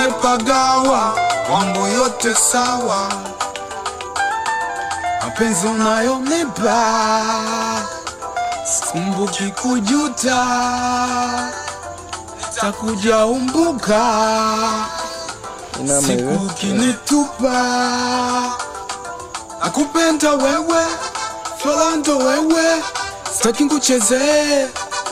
nimepagawa, mambo yote sawa, mapenzi unayonipa kumbuki kujuta, takuja umbuka Inama siku hivi. ukinitupa, nakupenda wewe, Florando wewe, sitaki nkuchezee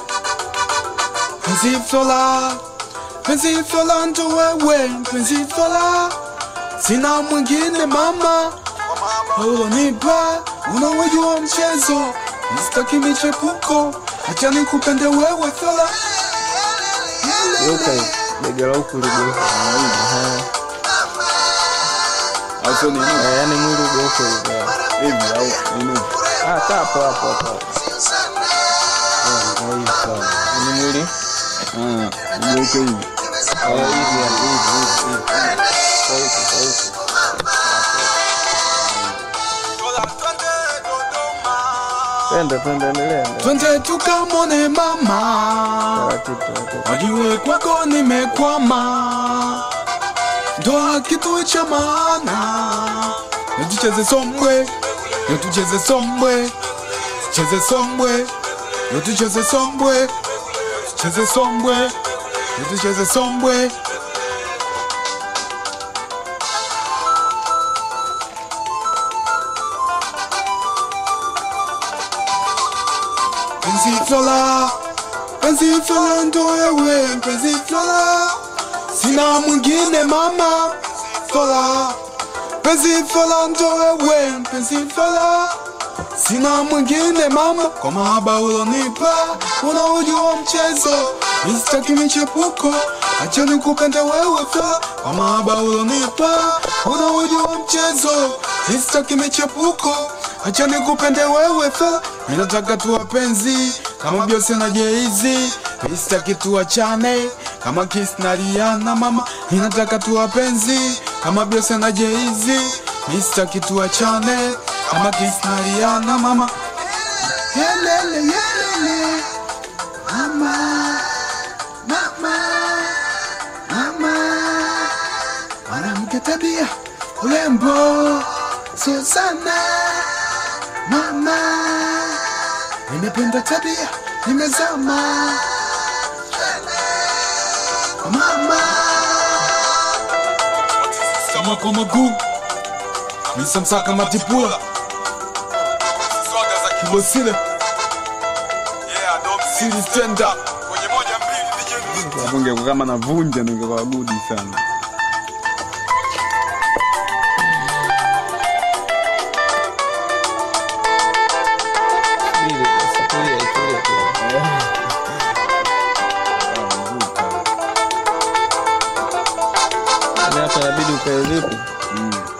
penzi Flora, penzi Florando wewe, penzi Flora, sina mwingine mama, ulonipa unawejua mchezo, sitaki michepuko, acha nikupende wewe Flora. Geuka hivi. Bega la huku ligeuka. Aha. Au sio nini? Eh, Yaani mwili ugeuke hivi. eh. Hivi au nini? Ah, kaa hapo hapo hapo. Eh, hivi sawa. Yaani mwili Ah, ugeuke hivi. eh, hivi yani, hivi hivi hivi. Kwa huku, kwa huku. Twende, twende, endelea. endelea. Twende tukamone mama, Taratibu, taratibu. wajue kwako nimekwama, ndoa kitu cha maana, natucheze sombwe, natucheze sombwe, cheze sombwe, natucheze sombwe, cheze sombwe, natucheze sombwe. Penzi Flora, penzi Flora ndo wewe, penzi Flora, sina mwingine mama. Flora, penzi Flora ndo wewe, penzi Flora, sina mwingine mama. Kwa mahaba ulonipa, unaujua mchezo, mistaki michepuko, acha nikupende wewe Flora. Kwa mahaba ulonipa, unaujua mchezo, mistaki michepuko, acha nikupende wewe Flora. Mimi nataka tu wapenzi kama Beyonce na Jay-Z, sitaki tuachane kama Kiss na Rihanna mama. Mimi nataka tu wapenzi kama Beyonce na Jay-Z, sitaki tuachane kama Kiss na Rihanna mama. Yelele, yelele, mama, mama, mama, mwanamke tabia, urembo, sio sana mama, nimependa tabia, nimezama mama, kama kwa maguu nisamsaka matipula kibosile siri stand up Ungekuwa kama navunja ningekuwa gudi sana. Subiri, basi, tulia, tulia, tulia. Yaani hapa inabidi ukae vipi? Mm.